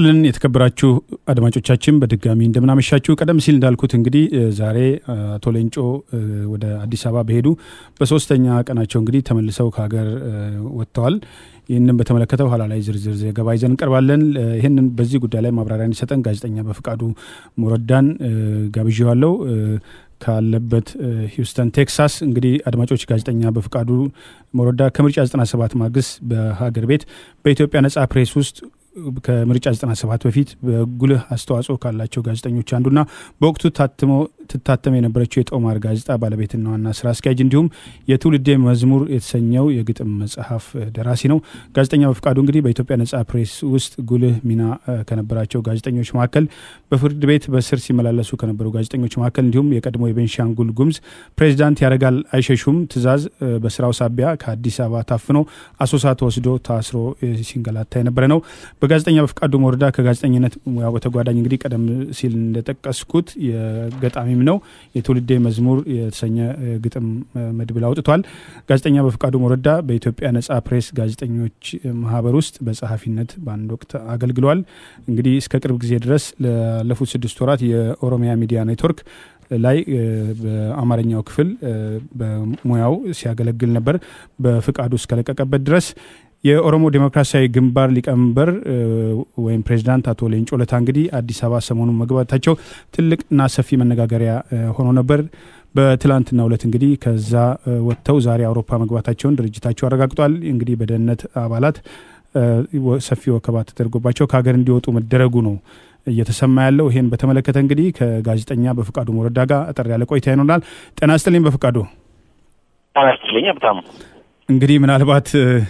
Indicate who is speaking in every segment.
Speaker 1: ይስጥልን የተከበራችሁ አድማጮቻችን በድጋሚ እንደምናመሻችሁ። ቀደም ሲል እንዳልኩት እንግዲህ ዛሬ አቶ ሌንጮ ወደ አዲስ አበባ በሄዱ በሶስተኛ ቀናቸው እንግዲህ ተመልሰው ከሀገር ወጥተዋል። ይህንን በተመለከተ ኋላ ላይ ዝርዝር ዘገባ ይዘን እንቀርባለን። ይህንን በዚህ ጉዳይ ላይ ማብራሪያ እንዲሰጠን ጋዜጠኛ በፍቃዱ ሞረዳን ጋብዣዋለሁ ካለበት ሂውስተን ቴክሳስ። እንግዲህ አድማጮች ጋዜጠኛ በፍቃዱ ሞረዳ ከምርጫ 97 ማግስት በሀገር ቤት በኢትዮጵያ ነጻ ፕሬስ ውስጥ ከምርጫ 97 በፊት በጉልህ አስተዋጽኦ ካላቸው ጋዜጠኞች አንዱና በወቅቱ ታትሞ ትታተም የነበረችው የጦማር ጋዜጣ ባለቤትና ዋና ስራ አስኪያጅ እንዲሁም የትውልዴ መዝሙር የተሰኘው የግጥም መጽሐፍ ደራሲ ነው። ጋዜጠኛ በፍቃዱ እንግዲህ በኢትዮጵያ ነጻ ፕሬስ ውስጥ ጉልህ ሚና ከነበራቸው ጋዜጠኞች መካከል በፍርድ ቤት በስር ሲመላለሱ ከነበሩ ጋዜጠኞች መካከል እንዲሁም የቀድሞ የቤንሻንጉል ጉሙዝ ፕሬዚዳንት ያረጋል አይሸሹም ትዕዛዝ በስራው ሳቢያ ከአዲስ አበባ ታፍኖ አሶሳ ተወስዶ ታስሮ ሲንገላታ የነበረ ነው። በጋዜጠኛ በፍቃዱ ሞረዳ ከጋዜጠኝነት ሙያው በተጓዳኝ እንግዲህ ቀደም ሲል እንደጠቀስኩት የገጣሚም ነው። የትውልዴ መዝሙር የተሰኘ ግጥም መድብል አውጥቷል። ጋዜጠኛ በፍቃዱ ሞረዳ በኢትዮጵያ ነጻ ፕሬስ ጋዜጠኞች ማህበር ውስጥ በጸሐፊነት በአንድ ወቅት አገልግሏል። እንግዲህ እስከ ቅርብ ጊዜ ድረስ ላለፉት ስድስት ወራት የኦሮሚያ ሚዲያ ኔትወርክ ላይ በአማርኛው ክፍል በሙያው ሲያገለግል ነበር። በፍቃዱ እስከለቀቀበት ድረስ የኦሮሞ ዴሞክራሲያዊ ግንባር ሊቀመንበር ወይም ፕሬዚዳንት አቶ ሌንጮ ለታ እንግዲህ አዲስ አበባ ሰሞኑን መግባታቸው ትልቅና ሰፊ መነጋገሪያ ሆኖ ነበር። በትላንትናው ዕለት እንግዲህ ከዛ ወጥተው ዛሬ አውሮፓ መግባታቸውን ድርጅታቸው አረጋግጧል። እንግዲህ በደህንነት አባላት ሰፊ ወከባ ተደርጎባቸው ከሀገር እንዲወጡ መደረጉ ነው እየተሰማ ያለው። ይሄን በተመለከተ እንግዲህ ከጋዜጠኛ በፍቃዱ ሞረዳ ጋር አጠር ያለ ቆይታ ይኖራል። ጤና ይስጥልኝ በፍቃዱ።
Speaker 2: ጤና ይስጥልኝ በጣም
Speaker 1: እንግዲህ ምናልባት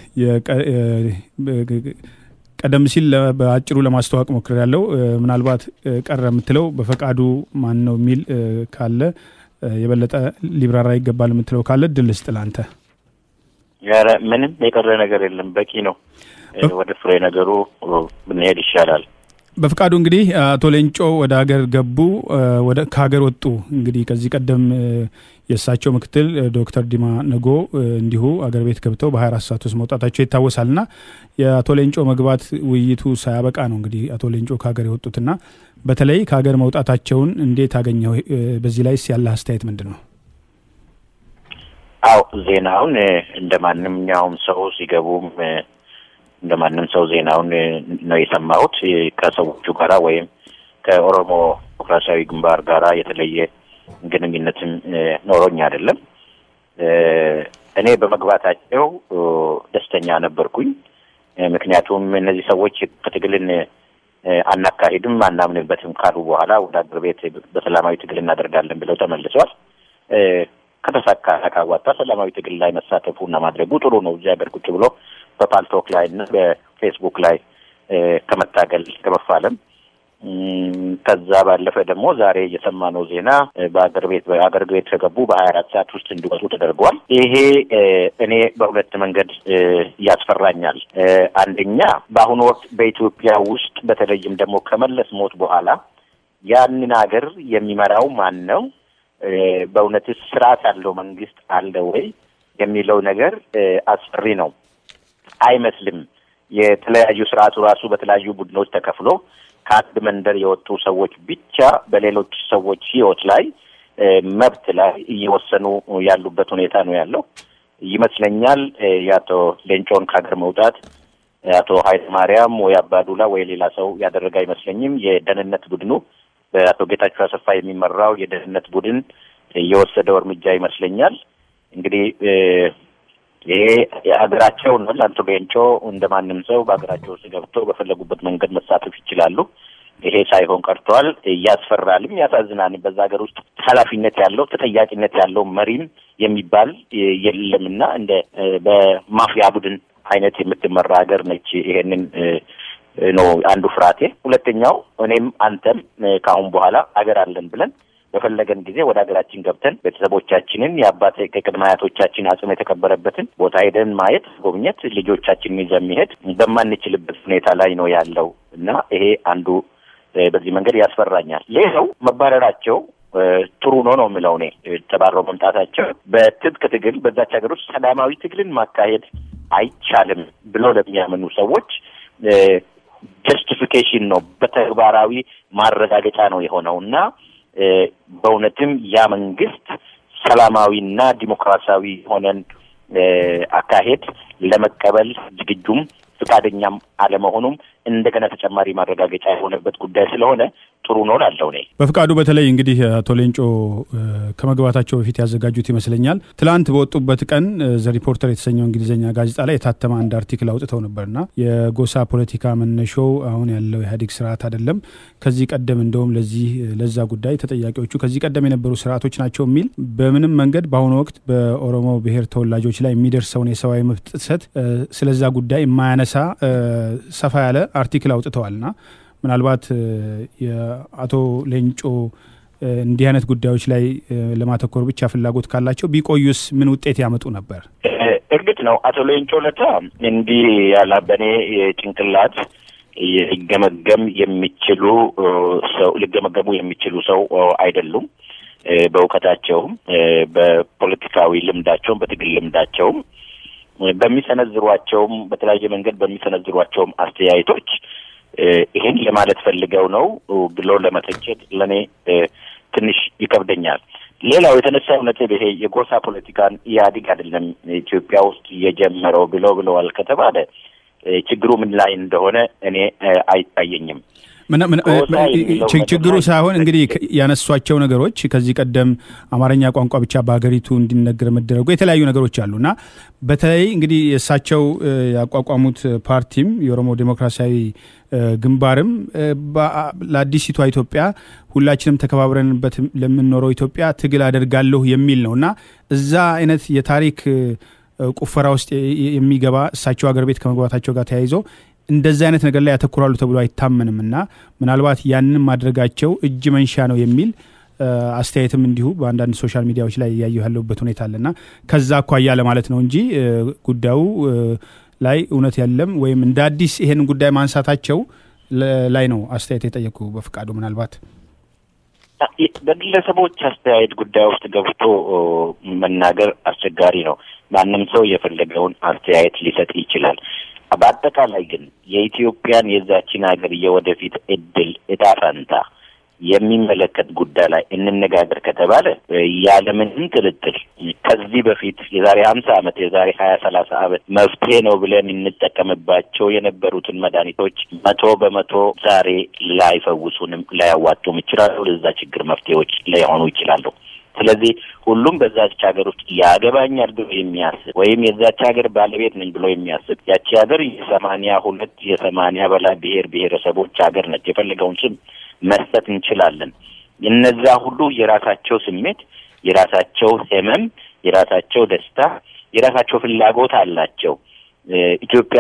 Speaker 1: ቀደም ሲል በአጭሩ ለማስተዋወቅ ሞክር ያለው ምናልባት ቀረ የምትለው በፈቃዱ ማን ነው የሚል ካለ የበለጠ ሊብራራ ይገባል የምትለው ካለ ድል ስጥ ለአንተ።
Speaker 2: ምንም የቀረ ነገር የለም፣ በቂ ነው። ወደ ፍሬ ነገሩ ብንሄድ ይሻላል።
Speaker 1: በፍቃዱ እንግዲህ አቶ ሌንጮ ወደ ሀገር ገቡ፣ ከሀገር ወጡ። እንግዲህ ከዚህ ቀደም የእሳቸው ምክትል ዶክተር ዲማ ነጎ እንዲሁ አገር ቤት ገብተው በ24 ሰዓት ውስጥ መውጣታቸው ይታወሳልና የአቶ ሌንጮ መግባት ውይይቱ ሳያበቃ ነው እንግዲህ አቶ ሌንጮ ከሀገር የወጡትና በተለይ ከሀገር መውጣታቸውን እንዴት አገኘው? በዚህ ላይስ ያለ አስተያየት ምንድን ነው?
Speaker 2: አው ዜናውን እንደ ማንኛውም ሰው ሲገቡም እንደ ማንም ሰው ዜናውን ነው የሰማሁት። ከሰዎቹ ጋራ ወይም ከኦሮሞ ዲሞክራሲያዊ ግንባር ጋራ የተለየ ግንኙነትም ኖሮኝ አይደለም። እኔ በመግባታቸው ደስተኛ ነበርኩኝ። ምክንያቱም እነዚህ ሰዎች ከትግልን አናካሂድም አናምንበትም ካሉ በኋላ ወደ አገር ቤት በሰላማዊ ትግል እናደርጋለን ብለው ተመልሰዋል። ከተሳካ ካዋጣ ሰላማዊ ትግል ላይ መሳተፉ እና ማድረጉ ጥሩ ነው። እዚህ ሀገር ቁጭ ብሎ በፓልቶክ ላይ እና በፌስቡክ ላይ ከመታገል ከመፋለም ከዛ ባለፈ ደግሞ ዛሬ የሰማነው ዜና በአገር ቤት በአገር ቤት ከገቡ በሀያ አራት ሰዓት ውስጥ እንዲወጡ ተደርጓል። ይሄ እኔ በሁለት መንገድ ያስፈራኛል። አንደኛ በአሁኑ ወቅት በኢትዮጵያ ውስጥ በተለይም ደግሞ ከመለስ ሞት በኋላ ያንን ሀገር የሚመራው ማን ነው? በእውነትስ ስርዓት ያለው መንግስት አለ ወይ የሚለው ነገር አስፈሪ ነው። አይመስልም። የተለያዩ ስርዓቱ ራሱ በተለያዩ ቡድኖች ተከፍሎ ከአንድ መንደር የወጡ ሰዎች ብቻ በሌሎች ሰዎች ህይወት ላይ መብት ላይ እየወሰኑ ያሉበት ሁኔታ ነው ያለው ይመስለኛል። የአቶ ሌንጮን ከሀገር መውጣት አቶ ኃይለ ማርያም ወይ አባዱላ ወይ ሌላ ሰው ያደረገ አይመስለኝም። የደህንነት ቡድኑ በአቶ ጌታቸው አሰፋ የሚመራው የደህንነት ቡድን የወሰደው እርምጃ ይመስለኛል። እንግዲህ ይሄ የሀገራቸው ነው። አቶ ሌንጮ እንደ ማንም ሰው በሀገራቸው ውስጥ ገብተው በፈለጉበት መንገድ መሳተፍ ይችላሉ። ይሄ ሳይሆን ቀርቷል። ያስፈራልም፣ ያሳዝናልም። በዛ ሀገር ውስጥ ኃላፊነት ያለው ተጠያቂነት ያለው መሪም የሚባል የለምና እንደ በማፊያ ቡድን አይነት የምትመራ ሀገር ነች። ይሄንን ነው አንዱ ፍርሃቴ። ሁለተኛው እኔም አንተም ከአሁን በኋላ ሀገር አለን ብለን በፈለገን ጊዜ ወደ ሀገራችን ገብተን ቤተሰቦቻችንን የአባት ከቅድመ አያቶቻችን አጽም የተቀበረበትን ቦታ ሄደን ማየት፣ ጎብኘት፣ ልጆቻችንን ይዘን መሄድ በማንችልበት ሁኔታ ላይ ነው ያለው እና ይሄ አንዱ በዚህ መንገድ ያስፈራኛል። ሌላው መባረራቸው ጥሩ ነው ነው የምለው እኔ ተባረው መምጣታቸው በትጥቅ ትግል በዛች ሀገር ውስጥ ሰላማዊ ትግልን ማካሄድ አይቻልም ብለው ለሚያምኑ ሰዎች ጀስቲፊኬሽን ነው፣ በተግባራዊ ማረጋገጫ ነው የሆነው እና በእውነትም ያ መንግስት ሰላማዊና ዲሞክራሲያዊ የሆነን አካሄድ ለመቀበል ዝግጁም ፍቃደኛም አለመሆኑም እንደገና ተጨማሪ ማረጋገጫ የሆነበት ጉዳይ ስለሆነ ጥሩ ነው ላለው ነ
Speaker 1: በፍቃዱ በተለይ እንግዲህ አቶ ሌንጮ ከመግባታቸው በፊት ያዘጋጁት ይመስለኛል ትላንት በወጡበት ቀን ዘ ሪፖርተር የተሰኘው እንግሊዝኛ ጋዜጣ ላይ የታተመ አንድ አርቲክል አውጥተው ነበርና የጎሳ ፖለቲካ መነሾው አሁን ያለው ኢህአዴግ ስርዓት አይደለም፣ ከዚህ ቀደም እንደውም ለዚህ ለዛ ጉዳይ ተጠያቂዎቹ ከዚህ ቀደም የነበሩ ስርዓቶች ናቸው የሚል በምንም መንገድ በአሁኑ ወቅት በኦሮሞ ብሔር ተወላጆች ላይ የሚደርሰውን የሰብአዊ መብት ጥሰት ስለዛ ጉዳይ የማያነሳ ሰፋ ያለ አርቲክል አውጥተዋልና ምናልባት የአቶ ሌንጮ እንዲህ አይነት ጉዳዮች ላይ ለማተኮር ብቻ ፍላጎት ካላቸው ቢቆዩስ ምን ውጤት ያመጡ ነበር?
Speaker 2: እርግጥ ነው አቶ ሌንጮ ለታ እንዲህ ያላ በእኔ ጭንቅላት ሊገመገም የሚችሉ ሰው ሊገመገሙ የሚችሉ ሰው አይደሉም። በእውቀታቸውም፣ በፖለቲካዊ ልምዳቸውም፣ በትግል ልምዳቸውም በሚሰነዝሯቸውም በተለያየ መንገድ በሚሰነዝሯቸውም አስተያየቶች ይህን ለማለት ፈልገው ነው ብሎ ለመተቸት ለእኔ ትንሽ ይከብደኛል። ሌላው የተነሳው ነጥብ ይሄ የጎሳ ፖለቲካን ኢህአዴግ አይደለም ኢትዮጵያ ውስጥ የጀመረው ብለው ብለዋል ከተባለ ችግሩ ምን ላይ እንደሆነ እኔ አይታየኝም።
Speaker 1: ችግሩ ሳይሆን እንግዲህ ያነሷቸው ነገሮች ከዚህ ቀደም አማርኛ ቋንቋ ብቻ በሀገሪቱ እንዲነገር መደረጉ የተለያዩ ነገሮች አሉ እና በተለይ እንግዲህ የእሳቸው ያቋቋሙት ፓርቲም የኦሮሞ ዴሞክራሲያዊ ግንባርም ለአዲሲቷ ኢትዮጵያ ሁላችንም ተከባብረንበት ለምንኖረው ኢትዮጵያ ትግል አደርጋለሁ የሚል ነው እና እዛ አይነት የታሪክ ቁፈራ ውስጥ የሚገባ እሳቸው ሀገር ቤት ከመግባታቸው ጋር ተያይዞ እንደዚህ አይነት ነገር ላይ ያተኩራሉ ተብሎ አይታመንም እና ምናልባት ያንን ማድረጋቸው እጅ መንሻ ነው የሚል አስተያየትም እንዲሁ በአንዳንድ ሶሻል ሚዲያዎች ላይ እያየሁ ያለሁበት ሁኔታ አለና ከዛ አኳያ ለማለት ነው እንጂ ጉዳዩ ላይ እውነት የለም ወይም እንደ አዲስ ይሄንን ጉዳይ ማንሳታቸው ላይ ነው አስተያየት የጠየቁ በፍቃዱ ምናልባት
Speaker 2: በግለሰቦች አስተያየት ጉዳይ ውስጥ ገብቶ መናገር አስቸጋሪ ነው። ማንም ሰው የፈለገውን አስተያየት ሊሰጥ ይችላል። በአጠቃላይ ግን የኢትዮጵያን የዛችን ሀገር የወደፊት እድል እጣ ፈንታ የሚመለከት ጉዳይ ላይ እንነጋገር ከተባለ ያለምንም ጥርጥር ከዚህ በፊት የዛሬ ሀምሳ ዓመት የዛሬ ሀያ ሰላሳ ዓመት መፍትሄ ነው ብለን እንጠቀምባቸው የነበሩትን መድኃኒቶች መቶ በመቶ ዛሬ ላይፈውሱንም ላያዋጡም ይችላሉ። ለዛ ችግር መፍትሄዎች ላይሆኑ ይችላሉ። ስለዚህ ሁሉም በዛች ሀገር ውስጥ ያገባኛል ብሎ የሚያስብ ወይም የዛች ሀገር ባለቤት ነኝ ብሎ የሚያስብ ያቺ ሀገር የሰማንያ ሁለት የሰማንያ በላይ ብሔር ብሔረሰቦች ሀገር ነች። የፈለገውን ስም መስጠት እንችላለን። እነዛ ሁሉ የራሳቸው ስሜት፣ የራሳቸው ህመም፣ የራሳቸው ደስታ፣ የራሳቸው ፍላጎት አላቸው። ኢትዮጵያ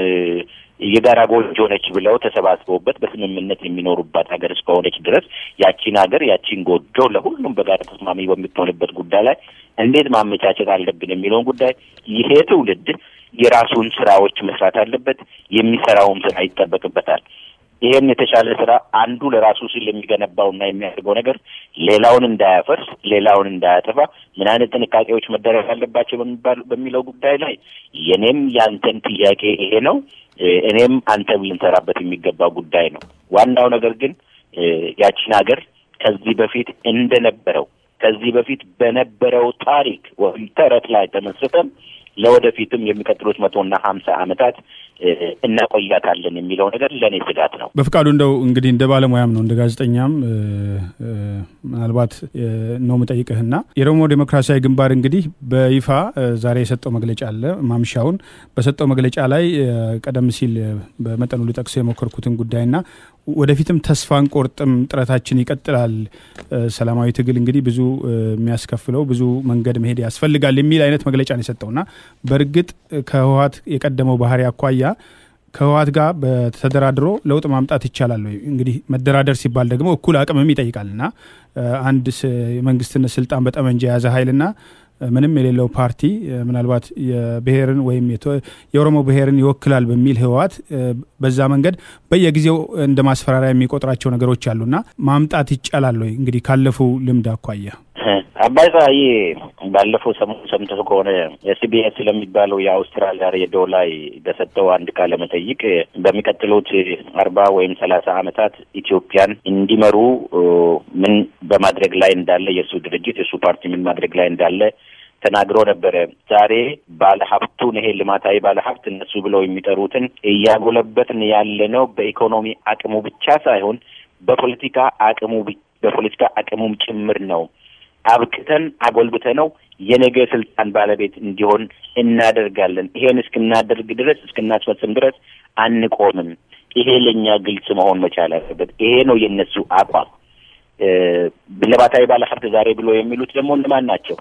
Speaker 2: የጋራ ጎጆ ነች ብለው ተሰባስበውበት በስምምነት የሚኖሩባት ሀገር እስከሆነች ድረስ ያቺን ሀገር ያቺን ጎጆ ለሁሉም በጋራ ተስማሚ በምትሆንበት ጉዳይ ላይ እንዴት ማመቻቸት አለብን የሚለውን ጉዳይ ይሄ ትውልድ የራሱን ስራዎች መስራት አለበት። የሚሰራውም ስራ ይጠበቅበታል። ይሄን የተሻለ ስራ አንዱ ለራሱ ሲል የሚገነባውና የሚያደርገው ነገር ሌላውን እንዳያፈርስ፣ ሌላውን እንዳያጠፋ ምን አይነት ጥንቃቄዎች መደረግ አለባቸው በሚለው ጉዳይ ላይ የኔም ያንተን ጥያቄ ይሄ ነው። እኔም አንተም ልንሰራበት የሚገባ ጉዳይ ነው። ዋናው ነገር ግን ያቺን ሀገር ከዚህ በፊት እንደነበረው ከዚህ በፊት በነበረው ታሪክ ወይም ተረት ላይ ተመስርተን ለወደፊትም የሚቀጥሉት መቶና ሀምሳ ዓመታት እናቆያታለን የሚለው ነገር ለእኔ ስጋት ነው።
Speaker 1: በፍቃዱ እንደው እንግዲህ እንደ ባለሙያም ነው እንደ ጋዜጠኛም ምናልባት ነው ምጠይቅህና የኦሮሞ ዴሞክራሲያዊ ግንባር እንግዲህ በይፋ ዛሬ የሰጠው መግለጫ አለ። ማምሻውን በሰጠው መግለጫ ላይ ቀደም ሲል በመጠኑ ልጠቅሰው የሞከርኩትን ጉዳይና ወደፊትም ተስፋ አንቆርጥም፣ ጥረታችን ይቀጥላል። ሰላማዊ ትግል እንግዲህ ብዙ የሚያስከፍለው ብዙ መንገድ መሄድ ያስፈልጋል የሚል አይነት መግለጫ ነው የሰጠውና በእርግጥ ከህወሀት የቀደመው ባህሪ አኳያ ከህወሀት ጋር በተደራድሮ ለውጥ ማምጣት ይቻላል ወይ? እንግዲህ መደራደር ሲባል ደግሞ እኩል አቅምም ይጠይቃልና አንድ የመንግስትነት ስልጣን በጠመንጃ የያዘ ኃይልና ምንም የሌለው ፓርቲ ምናልባት የብሔርን ወይም የኦሮሞ ብሔርን ይወክላል በሚል ህወሀት በዛ መንገድ በየጊዜው እንደ ማስፈራሪያ የሚቆጥራቸው ነገሮች አሉና ማምጣት ይቻላል ወይ? እንግዲህ ካለፉ ልምድ አኳያ
Speaker 2: አባይ ፀሐዬ ባለፈው ሰሞኑ ሰምተህ ከሆነ ኤስቢኤስ ስለሚባለው የአውስትራሊያ ሬዲዮ ላይ በሰጠው አንድ ቃለ መጠይቅ በሚቀጥሉት አርባ ወይም ሰላሳ ዓመታት ኢትዮጵያን እንዲመሩ ምን በማድረግ ላይ እንዳለ የእሱ ድርጅት የእሱ ፓርቲ ምን ማድረግ ላይ እንዳለ ተናግሮ ነበረ። ዛሬ ባለሀብቱን ይሄ ልማታዊ ባለሀብት እነሱ ብለው የሚጠሩትን እያጎለበትን ያለ ነው በኢኮኖሚ አቅሙ ብቻ ሳይሆን በፖለቲካ አቅሙ በፖለቲካ አቅሙም ጭምር ነው። አብቅተን አጎልብተ ነው የነገ ስልጣን ባለቤት እንዲሆን እናደርጋለን። ይሄን እስክናደርግ ድረስ እስክናስፈጽም ድረስ አንቆምም። ይሄ ለእኛ ግልጽ መሆን መቻል አለበት። ይሄ ነው የእነሱ አቋም። ልማታዊ ባለሀብት ዛሬ ብሎ የሚሉት ደግሞ እነማን ናቸው?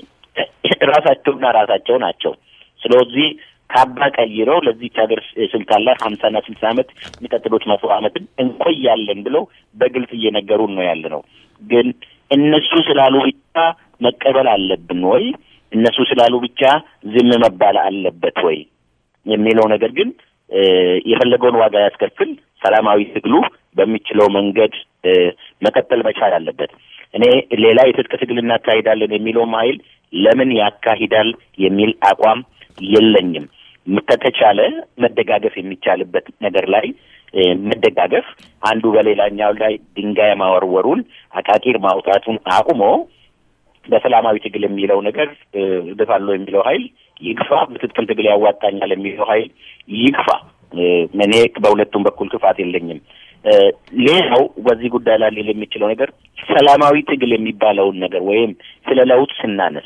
Speaker 2: ራሳቸውና ራሳቸው ናቸው። ስለዚህ ካባ ቀይረው ለዚች ሀገር ስልጣን ላይ ሀምሳና ስልሳ ዓመት የሚቀጥሉት መቶ ዓመትን እንቆያለን ብለው በግልጽ እየነገሩን ነው ያለ ነው። ግን እነሱ ስላሉ ብቻ መቀበል አለብን ወይ? እነሱ ስላሉ ብቻ ዝም መባል አለበት ወይ የሚለው ነገር ግን የፈለገውን ዋጋ ያስከፍል፣ ሰላማዊ ትግሉ በሚችለው መንገድ መቀጠል መቻል አለበት። እኔ ሌላ የትጥቅ ትግል እናካሂዳለን የሚለውም ኃይል ለምን ያካሂዳል የሚል አቋም የለኝም። ከተቻለ መደጋገፍ የሚቻልበት ነገር ላይ መደጋገፍ፣ አንዱ በሌላኛው ላይ ድንጋይ ማወርወሩን አቃቂር ማውጣቱን አቁሞ በሰላማዊ ትግል የሚለው ነገር እገፋለሁ የሚለው ኃይል ይግፋ፣ በትጥቅም ትግል ያዋጣኛል የሚለው ኃይል ይግፋ። እኔ በሁለቱም በኩል ክፋት የለኝም። ሌላው በዚህ ጉዳይ ላይ ሊል የሚችለው ነገር ሰላማዊ ትግል የሚባለውን ነገር ወይም ስለ ለውጥ ስናነሳ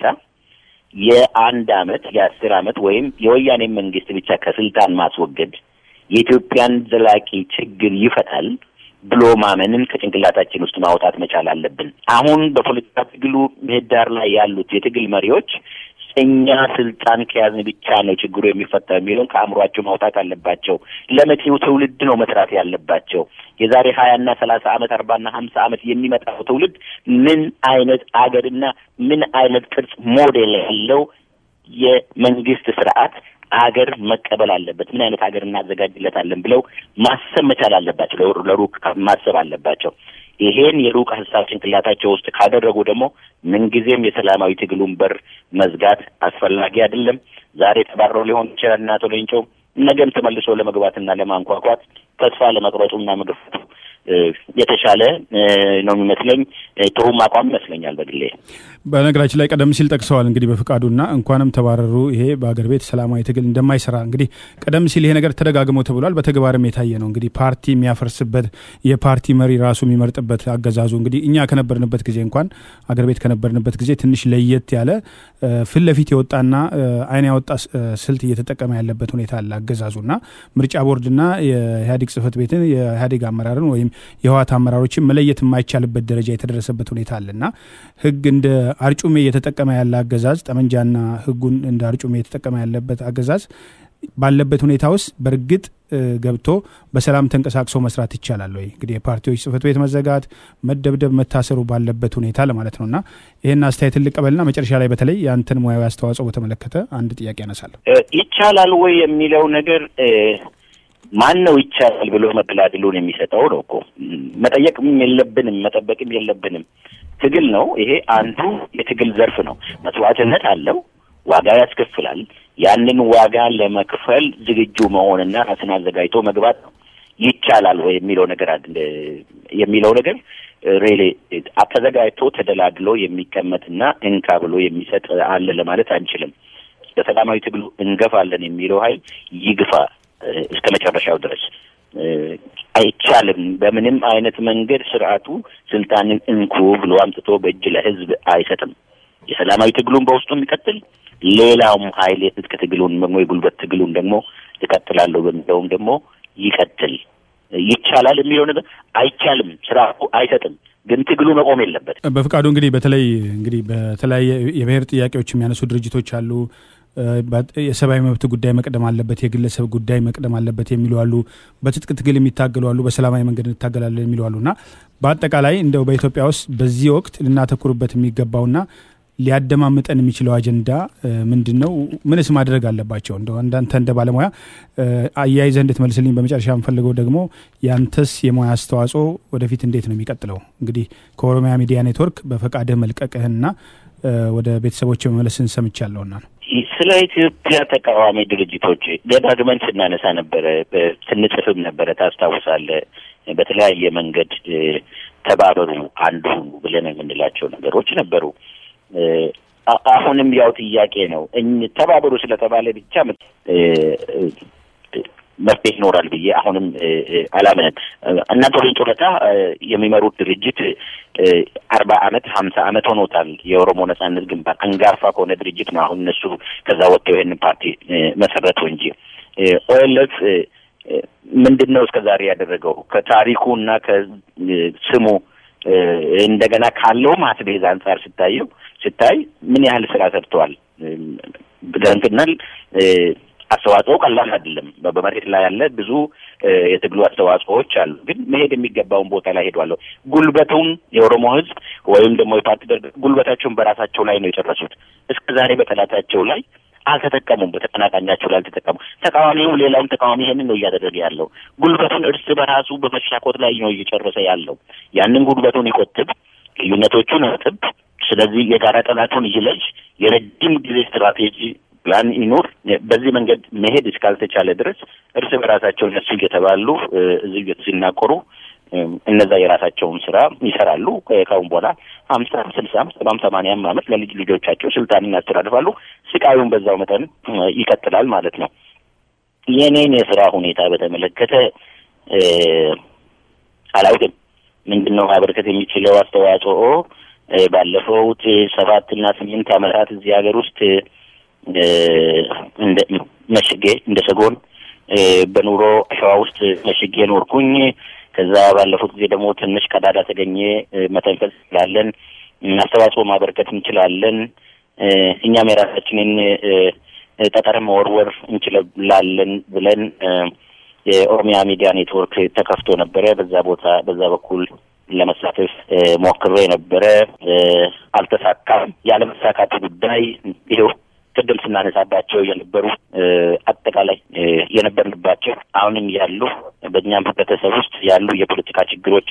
Speaker 2: የአንድ አመት የአስር አመት ወይም የወያኔ መንግስት ብቻ ከስልጣን ማስወገድ የኢትዮጵያን ዘላቂ ችግር ይፈታል ብሎ ማመንን ከጭንቅላታችን ውስጥ ማውጣት መቻል አለብን። አሁን በፖለቲካ ትግሉ ምህዳር ላይ ያሉት የትግል መሪዎች እኛ ስልጣን ከያዝን ብቻ ነው ችግሩ የሚፈታው የሚለውን ከአእምሯቸው ማውጣት አለባቸው። ለመጪው ትውልድ ነው መስራት ያለባቸው። የዛሬ ሀያና ሰላሳ አመት አርባና ሀምሳ አመት የሚመጣው ትውልድ ምን አይነት አገርና ምን አይነት ቅርጽ ሞዴል ያለው የመንግስት ስርዓት አገር መቀበል አለበት። ምን አይነት ሀገር እናዘጋጅለታለን ብለው ማሰብ መቻል አለባቸው። ለሩቅ ማሰብ አለባቸው። ይሄን የሩቅ ሀሳብ ጭንቅላታቸው ውስጥ ካደረጉ ደግሞ ምንጊዜም የሰላማዊ ትግሉን በር መዝጋት አስፈላጊ አይደለም። ዛሬ ተባረው ሊሆን ይችላል እና አቶ ሌንጮ ነገም ተመልሶ ለመግባትና ለማንኳኳት ተስፋ ለመቅረጡና መግፋቱ የተሻለ ነው የሚመስለኝ። ጥሩም አቋም ይመስለኛል በግሌ።
Speaker 1: በነገራችን ላይ ቀደም ሲል ጠቅሰዋል እንግዲህ በፍቃዱና እንኳንም ተባረሩ ይሄ በአገር ቤት ሰላማዊ ትግል እንደማይሰራ እንግዲህ ቀደም ሲል ይሄ ነገር ተደጋግሞ ተብሏል። በተግባርም የታየ ነው። እንግዲህ ፓርቲ የሚያፈርስበት የፓርቲ መሪ ራሱ የሚመርጥበት አገዛዙ እንግዲህ እኛ ከነበርንበት ጊዜ እንኳን አገር ቤት ከነበርንበት ጊዜ ትንሽ ለየት ያለ ፊት ለፊት የወጣና አይን ያወጣ ስልት እየተጠቀመ ያለበት ሁኔታ አለ አገዛዙና ምርጫ ቦርድና የኢህአዴግ ጽህፈት ቤትን የኢህአዴግ አመራርን ወይም የህወሓት አመራሮችን መለየት የማይቻልበት ደረጃ የተደረሰበት ሁኔታ አለና ህግ እንደ አርጩሜ እየተጠቀመ ያለ አገዛዝ ጠመንጃና ህጉን እንደ አርጩሜ እየተጠቀመ ያለበት አገዛዝ ባለበት ሁኔታ ውስጥ በእርግጥ ገብቶ በሰላም ተንቀሳቅሶ መስራት ይቻላል ወይ? እንግዲህ የፓርቲዎች ጽህፈት ቤት መዘጋት፣ መደብደብ፣ መታሰሩ ባለበት ሁኔታ ለማለት ነው እና ይህን አስተያየት ልቀበልና መጨረሻ ላይ በተለይ የአንተን ሙያዊ አስተዋጽኦ በተመለከተ አንድ ጥያቄ ያነሳለሁ።
Speaker 2: ይቻላል ወይ የሚለው ነገር ማን ነው ይቻላል ብሎ መደላድሉን የሚሰጠው ነው እኮ መጠየቅም የለብንም መጠበቅም የለብንም። ትግል ነው ይሄ አንዱ የትግል ዘርፍ ነው። መስዋዕትነት አለው፣ ዋጋ ያስከፍላል። ያንን ዋጋ ለመክፈል ዝግጁ መሆንና ራስን አዘጋጅቶ መግባት ነው። ይቻላል ወይ የሚለው ነገር የሚለው ነገር ሬሌ ተዘጋጅቶ ተደላድሎ የሚቀመጥና እንካ ብሎ የሚሰጥ አለ ለማለት አንችልም። በሰላማዊ ትግሉ እንገፋለን የሚለው ኃይል ይግፋ እስከ መጨረሻው ድረስ አይቻልም። በምንም አይነት መንገድ ስርዓቱ ስልጣንን እንኩ ብሎ አምጥቶ በእጅ ለህዝብ አይሰጥም። የሰላማዊ ትግሉን በውስጡ የሚቀጥል ሌላውም ኃይል የትጥቅ ትግሉን ደግሞ የጉልበት ትግሉን ደግሞ እቀጥላለሁ በሚለውም ደግሞ ይቀጥል። ይቻላል የሚለው ነገር አይቻልም፣ ስርዓቱ አይሰጥም። ግን ትግሉ መቆም የለበት።
Speaker 1: በፍቃዱ እንግዲህ በተለይ እንግዲህ በተለያየ የብሔር ጥያቄዎች የሚያነሱ ድርጅቶች አሉ። የሰብአዊ መብት ጉዳይ መቅደም አለበት፣ የግለሰብ ጉዳይ መቅደም አለበት የሚሉ አሉ። በትጥቅ ትግል የሚታገሉ አሉ፣ በሰላማዊ መንገድ እንታገላለን የሚሉ አሉ እና በአጠቃላይ እንደው በኢትዮጵያ ውስጥ በዚህ ወቅት ልናተኩርበት የሚገባውና ሊያደማምጠን የሚችለው አጀንዳ ምንድን ነው? ምንስ ማድረግ አለባቸው? እንደ አንዳንተ እንደ ባለሙያ አያይዘህ እንድትመልስልኝ በመጨረሻ የምፈልገው ደግሞ ያንተስ የሙያ አስተዋጽኦ ወደፊት እንዴት ነው የሚቀጥለው? እንግዲህ ከኦሮሚያ ሚዲያ ኔትወርክ በፈቃድህ መልቀቅህና ወደ ቤተሰቦች መመለስን ሰምቻለሁና ነው።
Speaker 2: ስለ ኢትዮጵያ ተቃዋሚ ድርጅቶች ደጋግመን ስናነሳ ነበረ፣ ስንጽፍም ነበረ። ታስታውሳለህ? በተለያየ መንገድ ተባበሩ፣ አንዱ ብለን የምንላቸው ነገሮች ነበሩ። አሁንም ያው ጥያቄ ነው። ተባበሩ ስለተባለ ብቻ መፍትሄ ይኖራል ብዬ አሁንም አላምንም። እና ቶሌን ጡረታ የሚመሩት ድርጅት አርባ አመት ሀምሳ አመት ሆኖታል። የኦሮሞ ነጻነት ግንባር አንጋፋ ከሆነ ድርጅት ነው። አሁን እነሱ ከዛ ወጥተው ይህንን ፓርቲ መሰረቱ እንጂ ኦኤልኤፍ ምንድን ነው እስከ ዛሬ ያደረገው ከታሪኩ እና ከስሙ እንደገና ካለው ማስቤዝ አንጻር ስታየው ስታይ ምን ያህል ስራ ሰርተዋል ብለንትናል። አስተዋጽኦ ቀላል አይደለም። በመሬት ላይ ያለ ብዙ የትግሉ አስተዋጽኦዎች አሉ። ግን መሄድ የሚገባውን ቦታ ላይ ሄዷለሁ። ጉልበቱን የኦሮሞ ሕዝብ ወይም ደግሞ የፓርቲ ደርግ ጉልበታቸውን በራሳቸው ላይ ነው የጨረሱት። እስከ ዛሬ በጠላታቸው ላይ አልተጠቀሙም። በተቀናቃኛቸው ላይ አልተጠቀሙ። ተቃዋሚው ሌላውን ተቃዋሚ ይሄንን ነው እያደረገ ያለው። ጉልበቱን እርስ በራሱ በመሻኮት ላይ ነው እየጨረሰ ያለው። ያንን ጉልበቱን ይቆጥብ፣ ልዩነቶቹን አጥብ። ስለዚህ የጋራ ጠላቱን ይለጅ፣ የረጅም ጊዜ ስትራቴጂ ፕላን ይኑር። በዚህ መንገድ መሄድ እስካልተቻለ ድረስ እርስ በራሳቸው እነሱ እየተባሉ እዚህ ሲናቆሩ እነዛ የራሳቸውን ስራ ይሰራሉ። ካሁን በኋላ ሀምሳም ስልሳም ሰባም ሰማንያም ዓመት ለልጅ ልጆቻቸው ስልጣንን ያስተላልፋሉ። ስቃዩን በዛው መጠን ይቀጥላል ማለት ነው። የኔን የስራ ሁኔታ በተመለከተ አላውቅም። ምንድን ነው ማበርከት የሚችለው አስተዋጽኦ ባለፈውት ሰባት እና ስምንት ዓመታት እዚህ ሀገር ውስጥ እንደ መሽጌ እንደ ሰጎን በኑሮ ሸዋ ውስጥ መሽጌ ኖርኩኝ። ከዛ ባለፉት ጊዜ ደግሞ ትንሽ ቀዳዳ ተገኘ። መተንፈስ እንችላለን፣ አስተዋጽኦ ማበርከት እንችላለን፣ እኛም የራሳችንን ጠጠር መወርወር እንችላለን ብለን የኦሮሚያ ሚዲያ ኔትወርክ ተከፍቶ ነበረ። በዛ ቦታ በዛ በኩል ለመሳተፍ ሞክሬ ነበረ። አልተሳካም። ያለመሳካቱ ጉዳይ ይኸው ቅድም ስናነሳባቸው የነበሩ አጠቃላይ የነበርንባቸው አሁንም ያሉ በእኛም ህብረተሰብ ውስጥ ያሉ የፖለቲካ ችግሮች፣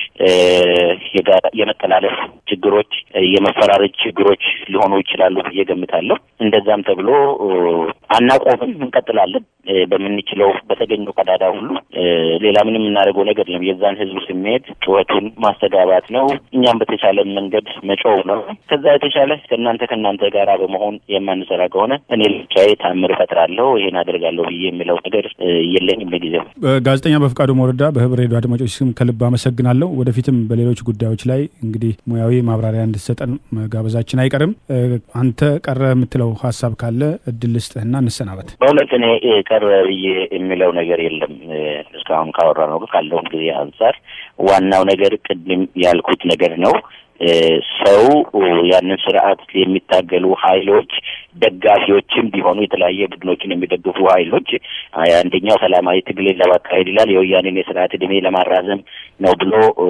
Speaker 2: የመጠላለፍ ችግሮች፣ የመፈራረጅ ችግሮች ሊሆኑ ይችላሉ ብዬ ገምታለሁ። እንደዛም ተብሎ አናቆምም፣ እንቀጥላለን። በምንችለው በተገኘው ቀዳዳ ሁሉ ሌላ ምንም የምናደርገው ነገር የለም። የዛን ህዝብ ስሜት ጩኸቱን ማስተጋባት ነው። እኛም በተቻለ መንገድ መጮው ነው። ከዛ የተሻለ ከእናንተ ከእናንተ ጋር በመሆን የማንሰራ ከሆነ እኔ ብቻዬ ታምር እፈጥራለሁ ይሄን አደርጋለሁ ብዬ የሚለው ነገር የለኝም ለጊዜው።
Speaker 1: ጋዜጠኛ በፍቃዱ ሞረዳ በህብር ሬዲዮ አድማጮች ስም ከልብ አመሰግናለሁ። ወደፊትም በሌሎች ጉዳዮች ላይ እንግዲህ ሙያዊ ማብራሪያ እንድትሰጠን መጋበዛችን አይቀርም። አንተ ቀረ የምትለው ሀሳብ ካለ እድል ልስጥህና እንሰናበት።
Speaker 2: በእውነት እኔ ቀረ ብዬ የሚለው ነገር የለም። እስካሁን ካወራ ነው ካለውን ጊዜ አንጻር ዋናው ነገር ቅድም ያልኩት ነገር ነው። ሰው ያንን ስርዓት የሚታገሉ ሀይሎች ደጋፊዎችም ቢሆኑ የተለያየ ቡድኖችን የሚደግፉ ሀይሎች አንደኛው ሰላማዊ ትግልን ለማካሄድ ይላል የወያኔን የስርዓት እድሜ ለማራዘም ነው ብሎ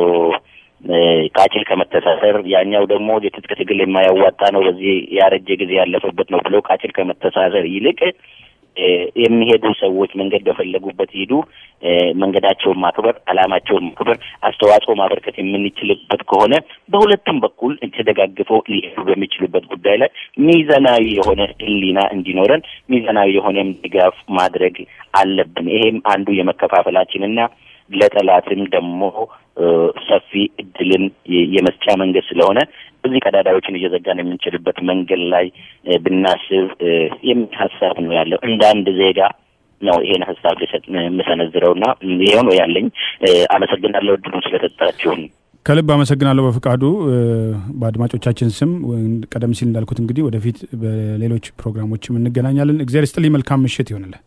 Speaker 2: ቃጭል ከመተሳሰር ያኛው ደግሞ የትጥቅ ትግል የማያዋጣ ነው፣ በዚህ ያረጀ ጊዜ ያለፈበት ነው ብሎ ቃጭል ከመተሳሰር ይልቅ የሚሄዱ ሰዎች መንገድ በፈለጉበት ሂዱ፣ መንገዳቸውን ማክበር፣ አላማቸውን ማክበር፣ አስተዋጽኦ ማበርከት የምንችልበት ከሆነ በሁለቱም በኩል ተደጋግፈው ሊሄዱ በሚችሉበት ጉዳይ ላይ ሚዛናዊ የሆነ ሕሊና እንዲኖረን ሚዛናዊ የሆነም ድጋፍ ማድረግ አለብን። ይሄም አንዱ የመከፋፈላችንና ለጠላትም ደግሞ ሰፊ እድልን የመስጫ መንገድ ስለሆነ እዚህ ቀዳዳዎችን እየዘጋን የምንችልበት መንገድ ላይ ብናስብ የሚል ሀሳብ ነው ያለው። እንደ አንድ ዜጋ ነው ይሄን ሀሳብ ልሰጥ የምሰነዝረውና ይሄው ነው ያለኝ። አመሰግናለሁ እድሉን ስለሰጣችሁን።
Speaker 1: ከልብ አመሰግናለሁ በፍቃዱ። በአድማጮቻችን ስም ቀደም ሲል እንዳልኩት እንግዲህ ወደፊት በሌሎች ፕሮግራሞችም እንገናኛለን። እግዚአብሔር ይስጥልኝ። መልካም ምሽት ይሆንልን።